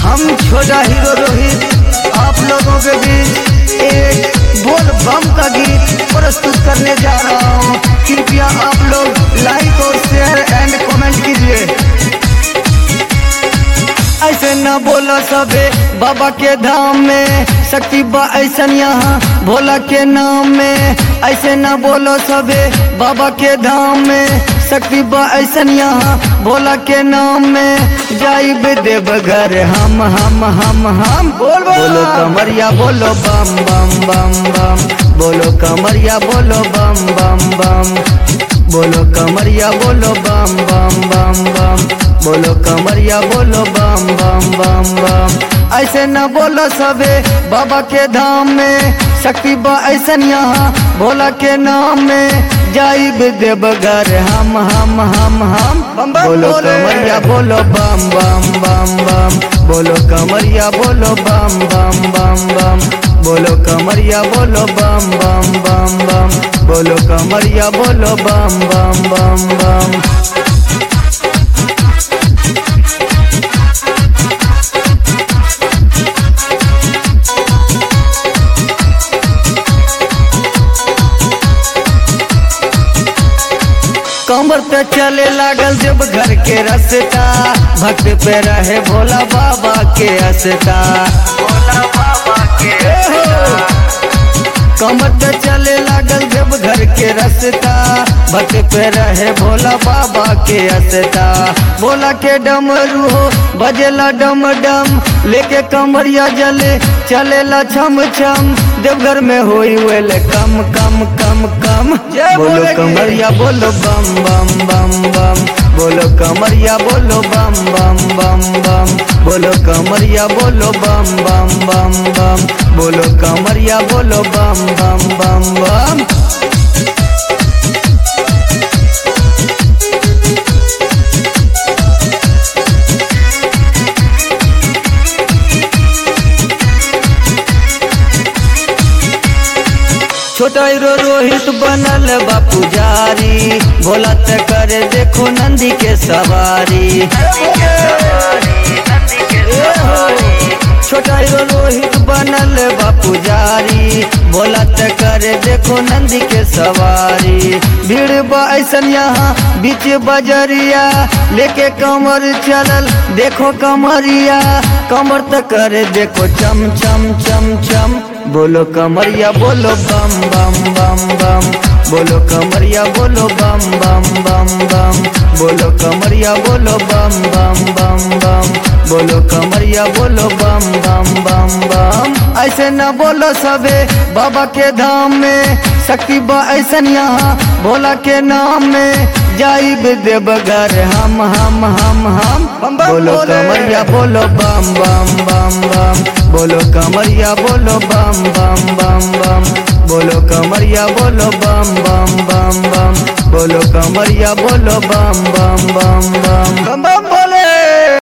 हम छोटा हीरो रोहित आप लोगों के बीच एक बोल बम का गीत प्रस्तुत करने जा रहा हूँ कृपया आप लोग लाइक और शेयर एंड कमेंट कीजिए ऐसे न बोलो सबे बाबा के धाम में शक्ति बा ऐसन यहाँ भोला के नाम में ऐसे न बोलो सबे बाबा के धाम में शक्ति बा ऐसन यहाँ भोला के नाम में जाइब देव घर हम हम हम हम बोल बोलो कमरिया बोलो बम बम बम बम बोलो कमरिया बोलो बम बम बम बोलो कमरिया बोलो बम बम बम बम बोलो कमरिया बोलो बम बम बम बम ऐसे न बोलो सबे बाबा के धाम में शक्ति बा ऐसन यहाँ भोला के नाम में जाइब देव घर हम हम हम हम बोलो कमरिया बोलो बम बम बम बम बोलो कमरिया बोलो बम बम बम बम बोलो कमरिया बोलो बम बम बम बम बोलो कमरिया बोलो बम बम बम बम कमर पे चले लागल जब घर के रसता भक्त पे रहे भोला बाबा के असता भोला बाबा के कमर पे चले लागल जब घर के रसता भक्त पे रहे भोला बाबा के असता भोला के डमरू हो बजेला डम डम लेके कमरिया जले चलेला छम छम देवघर में होई वेले कम कम कम कम बोलो कमरिया बोलो बम बम बम बम बोलो कमरिया बोलो बम बम बम बम बोलो कमरिया बोलो बम बम बम बम बोलो कमरिया बोलो बम बम बम बम छोटा हीरो रोहित बनल बा पुजारी भोला ते करे देखो नंदी के सवारी छोटा हीरो रोहित बनल बा पुजारी भोला ते करे देखो नंदी के सवारी भीड़ बा ऐसन यहाँ बीच बजरिया लेके कमर चलल देखो कमरिया कमर तक करे देखो चम चम चम चम बोलो कमरिया बोलो बम बम बम बम बोलो कमरिया बोलो बम बम बम बम बोलो कमरिया बोलो बम बम बम बम बोलो कमरिया बोलो बम बम बम बम ऐसे न बोलो सबे बाबा के धाम में शक्ति बा ऐसन यहाँ भोला के नाम में जाइब देव घर हम हम हम हम बोलो कमरिया बोलो बम बम बम बम बोलो कमरिया बोलो बम बम बम बम बोलो कमरिया बोलो बम बम बम बम बोलो कमरिया बोलो बम बम बम बम बम बम